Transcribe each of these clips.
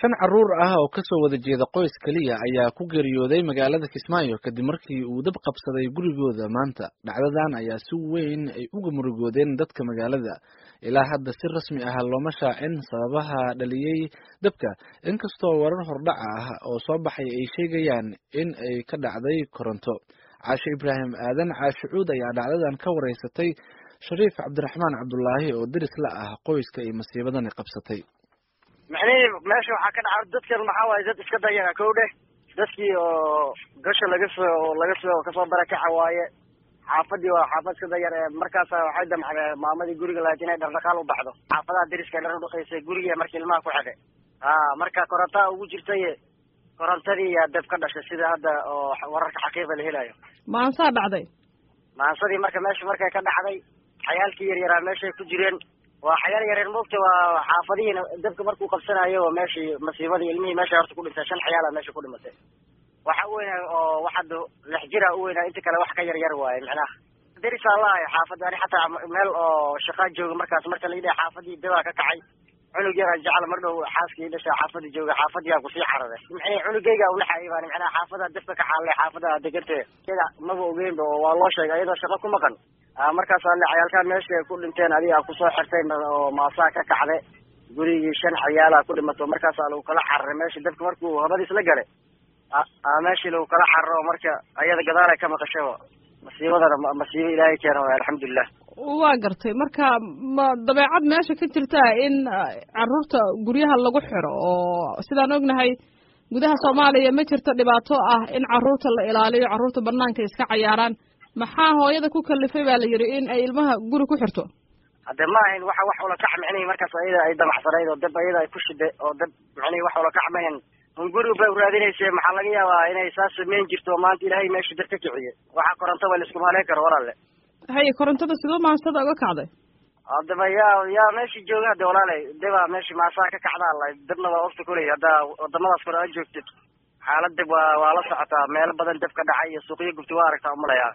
shan carruur ah oo kasoo wada jeeda qoys keliya ayaa ku geeriyooday magaalada kismaayo kadib markii uu dab qabsaday gurigooda maanta dhacdadan ayaa si weyn ay uga murugoodeen dadka magaalada ilaa hadda si rasmi ah looma shaacin sababaha dhaliyey dabka inkastoo warar hordhaca ah oo soo baxay ay sheegayaan in ay ka dhacday koronto caashe ibraahim aadan caashe cuud ayaa dhacdadan ka wareysatay shariif cabdiraxmaan cabdulaahi oo deris la ah qoyska ay masiibadani qabsatay micnihii meesha waxaa ka dhaca dadkan maxaa waaye dad iska dayaga kow dheh dadkii oo gasha laga soo laga soo kasoo barakaxa waaye xaafadii waa xaafad iska dayar ee markaasa waxay damcdeen maamadii guriga lahayd inay dhardhaqaal u baxdo xaafadaha deriska dhar udhaqaysay gurigii markii ilmaha ku xidhay a marka korontaa ugu jirtay korontadii yaa dab ka dhashay sida hadda oo wararka xaqiiqa la helayo maansaa dhacday maansadii marka meesha markay ka dhacday xayaalkii yaryaraa meeshay ku jireen waa xayaal yareer moogta waa xaafadihiina dabka markuu qabsanayo oo meeshii masiibadii ilmihii meesha horta ku dhintay shan xayaala meesha ku dhimatay waxa u weyna oo waxada lix jira u weynaa inta kale wax ka yar yar waaye macnaha derisaa lahay xaafadda ani xataa meel oo shaqaa jooga markaas marka la yidhaha xaafadii dabaa ka kacay cunug yaraa jecla mar dhow xaaskii dhashaa xaafadii jooga xaafadiyaa kusii xaraday maxay cunugayga unaxayay baan macnaha xaafada dabka ka xaalay xaafada degantee iyada maba ogeynba oo waa loo sheegay iyadoo shaqo ku maqan markaas ale cayaalkaa meesha ay ku dhinteen adiga kusoo xirtay oo maasaa ka kacday gurigii shan cayaala ku dhimato markaasaa lagu kala cararay meesha dabka markuu habadiis la galay meeshii lagu kala cararo marka ayada gadaalay ka maqashaba masiibadana masiibo ilaahay keena waay alxamdulilah waa gartay marka ma dabeecad meesha ka jirtaa in caruurta guryaha lagu xiro oo sidaan ognahay gudaha soomaaliya ma jirto dhibaato ah in caruurta la ilaaliyo carruurta banaanka iska cayaaraan maxaa hooyada ku kalifay baa la yidhi in ay ilmaha guri ku xirto hadde ma ahayn waxa wax ula kac micnihi markaas ayada ay damacsanayd oo dab ayada ay ku shiday oo dab micnihi wax ula kac ma ahayn un guriga bay uraadinayse maxaa laga yaabaa inay saas samayn jirto maanta ilaahay meesha dab ka kiciye waxaa koronto ba laisku maleyn karo walaale haye korontada sidoo maansada uga kacday haddaba yaa yaa meeshii jooga hadde walaalay dabaa meeshii maasaa ka kacdaa la dabna waa ogta kuley haddaa wadamadaas kore a joogtid xaalad dab waa waa la socotaa meelo badan dab ka dhacay iyo suuqyo gubti waa aragtaa umalayaa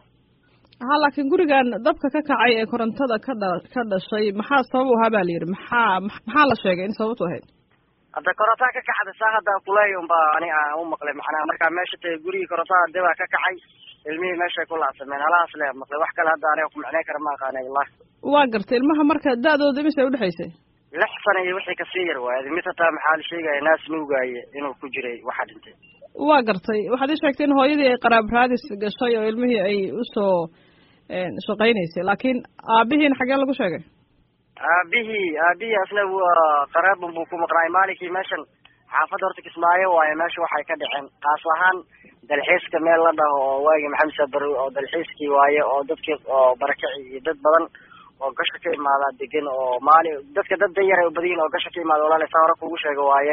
ha laakiin gurigan dabka ka kacay ee korontada ka dha ka dhashay maxaa sabab u ahaa ba la yidhi maxaa maxaa la sheegay in sababtu ahayd hadda korontaa ka kacda saa hadda kuleey unba ani aan u maqlay macnaha markaa meesha tahay gurigii korontada dabaa ka kacay ilmihii meeshay ku laacsameen halahaas le maqlay wax kale hadda aniga ku macneyn kara ma aqaanay wallahi waa gartay ilmaha marka da-dooda imisay udhexaysay lix sana iyo wixii kasii yar waaye mid hataa maxaa la sheegaya naas nuugaaye inuu ku jiray waxaa dhintay waa gartay waxaad ii sheegtay in hooyadii ay qaraab raadis gashay oo ilmihii ay usoo shaqaynaysay laakiin aabihiina xagee lagu sheegay aabihii aabihii asna waa qaraabun buu ku maqnaay maalinkii meeshan xaafadda horta kismaayo waaye meesha waxay ka dhaceen kaas ahaan dalxiiska meel la dhaho oo waagi maxamed sabarow oo dalxiiskii waaye oo dadkii oo barakaci iyo dad badan oo gasha ka imaadaa degan oo maali dadka dad danyar ay badiyin oo gasha ka imaada walaala saa hore kugu sheega waaye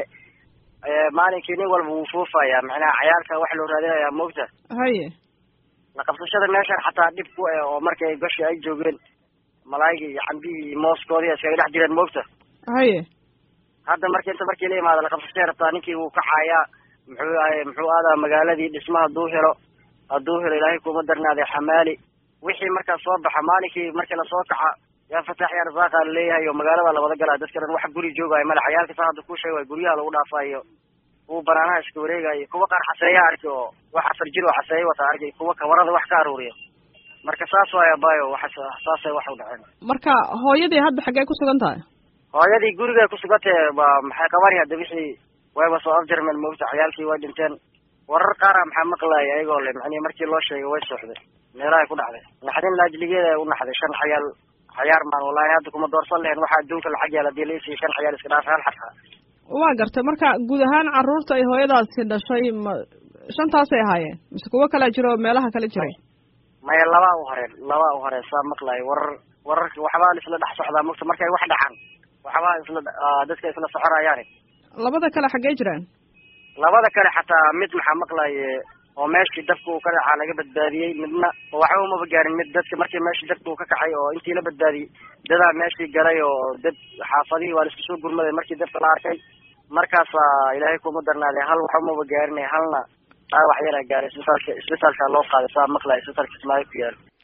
maalinkii nin walba wuu fuufayaa macnaha cayaalka wax loo raadinayaa moogta haye la qabsashada meeshan xataa dhib ku eh oo markii ay gashi ay joogeen malaayigii iyo cambihii iyo mooskoodii iskaga dhex jireen moogta haye hadda marki inta markii la imaado la qabsashay rabtaa ninkii wuu kacayaa muxuu ahay muxuu aadaa magaaladii dhisma hadduu helo hadduu helo ilaahay kuma darnaaday xamaali wixii markaas soo baxa maalinkii markii lasoo kaca yaa fataax yaa rasaaqa laleeyahay oo magaalada labada galaa dadka dhan wax guri joogaayo male cayaalka saa hadda ku sheegay guryaha lagu dhaafayo kuwa banaanaha iska wareegayo kuwa qaar xaseeya arki oo wax afar jir oo xaseeya wata arki kuwa kawarada wax ka aruuriya marka saas waay abayo wax saasay wax u dhaceen marka hooyadii hadda xaggee ku sugan tahay hooyadii gurigay kusugantee ba maxay qabani hadda wixii wayba soo afjarmeen moogta cayaalkii way dhinteen warar qaara maxaa maqlaaya ayagoo le macnihi markii loo sheegay way sooxday meelahay ku dhacday naxdin laajligeeda u naxday shan xayaal xayaar maan wallahi hadda kuma doorsan lehen waxa adduunka lacag yaal hadii laisiiyo shan xayaal iska dhaaf hal xataa waa gartay marka guud ahaan carruurta ay hooyadaasi dhashay ma shantaasay ahaayeen mise kuwo kalea jiro oo meelaha kale jiray maya labaa u horeen labaa u horeen saa maqlaayo warar wararka waxbaa isla dhex socdaa mogta markay wax dhacaan waxbaa isla dadka isla soconayaani labada kale xaggee jiraan labada kale xataa mid maxaa maqlaaye oo meeshii dabka uu ka dhacaa laga badbaadiyey midna waxba umaba gaarin mid dadka markii meeshii dabka uu ka kacay oo intii la badbaadiyey dadaa meeshii galay oo dad xaafadihii waa la isku soo gurmaday markii dabka la arkay markaasaa ilaahay kuma darnaaday hal wax umaba gaarinay halna dhaawac yaraa gaaray isbitaalka isbitaalka loo qaaday saa maqlaya isbitaalka kismaayo ku yaalo